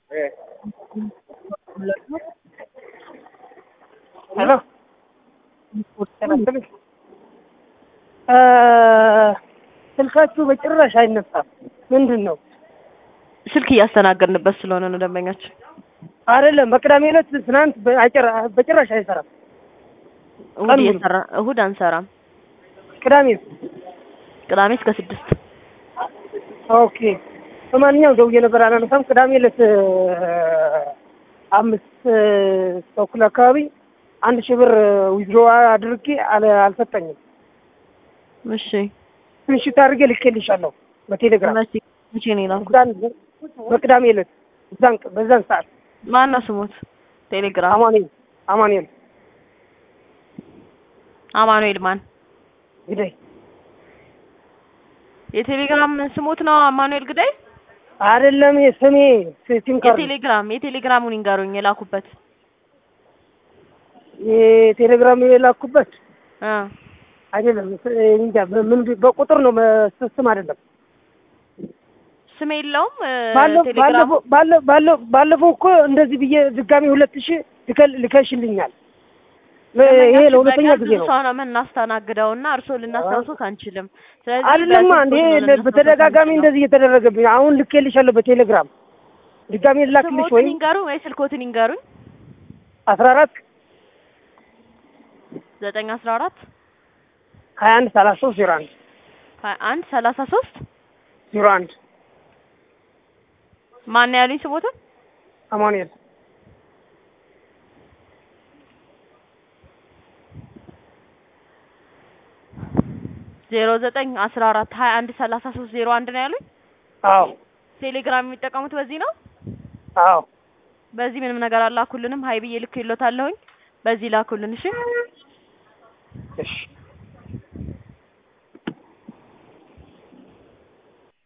ሄሎ ስልካችሁ በጭራሽ አይነሳም። ምንድን ነው? ስልክ እያስተናገድንበት ስለሆነ ነው ደንበኛችን። አይደለም በቅዳሜ ዕለት ትናንት በጭራ- በጭራሽ አይሰራም። እሁድ ቀን ሙሉ። እየሰራ እሁድ አንሰራም። ቅዳሜ ቅዳሜ እስከ ስድስት ኦኬ። በማንኛውም ደውዬ ነበር አላነሳም። ቅዳሜ ዕለት አምስት ተኩል አካባቢ አንድ ሺህ ብር ዊዝድሮ አድርጌ አለ- አልሰጠኝም። እሺ ምሽት አድርጌ ልኬልሻለሁ በቴሌግራም መቼ መቼ ነው የላኩት? እዛን በቅዳሜ ዕለት እዛን በዛን ሰዓት ማን ነው ስሙት? ቴሌግራም አማኑኤል አማኑኤል አማኑኤል ማን? ግዳይ የቴሌግራም ስሙት ነው አማኑኤል ግዳይ። አይደለም የስሜ ሲም ካርድ የቴሌግራም የቴሌግራሙን ይንገሩኝ የላኩበት የቴሌግራም የላኩበት እ አይደለም እንጃ ምን በቁጥር ነው መ- ስም አይደለም። ስም የለውም እ፣ ባለፈው ቴሌግራሙ ባለፈው ባለ- ባለ- ባለፈው እኮ እንደዚህ ብዬ ድጋሚ ሁለት ሺህ ልከል- ልከሽልኛል። ለ- ይሄ ለሁለተኛ ጊዜ ነው። ሰው ነው የምናስተናግደው እና እርስዎ ልናስታውሱት አንችልም። ስለዚህ አይደለማ በስልክ እንዴ ነው ለ- ልናስታውሱት በተደጋጋሚ አንችለው። እንደዚህ እየተደረገብኝ አሁን ልኬልሻለሁ በቴሌግራም ድጋሚ ልላክልሽ ስሞትን ወይ ይንገሩኝ ወይ ስልኮትን ይንገሩኝ። አስራ አራት ዘጠኝ አስራ አራት ሀያ አንድ ሰላሳ ሶስት ዜሮ አንድ ሀያ አንድ ሰላሳ ሶስት ዜሮ አንድ ማን ነው ያሉኝ ስሞትን? አማኑኤል ዜሮ ዘጠኝ አስራ አራት ሀያ አንድ ሰላሳ ሶስት ዜሮ አንድ ነው ያሉኝ። አዎ ቴሌግራም የሚጠቀሙት በዚህ ነው። አዎ በዚህ ምንም ነገር አላኩልንም። ሀይ ብዬ ልክ ይሎታለሁኝ። በዚህ ላኩልን። እሺ እሺ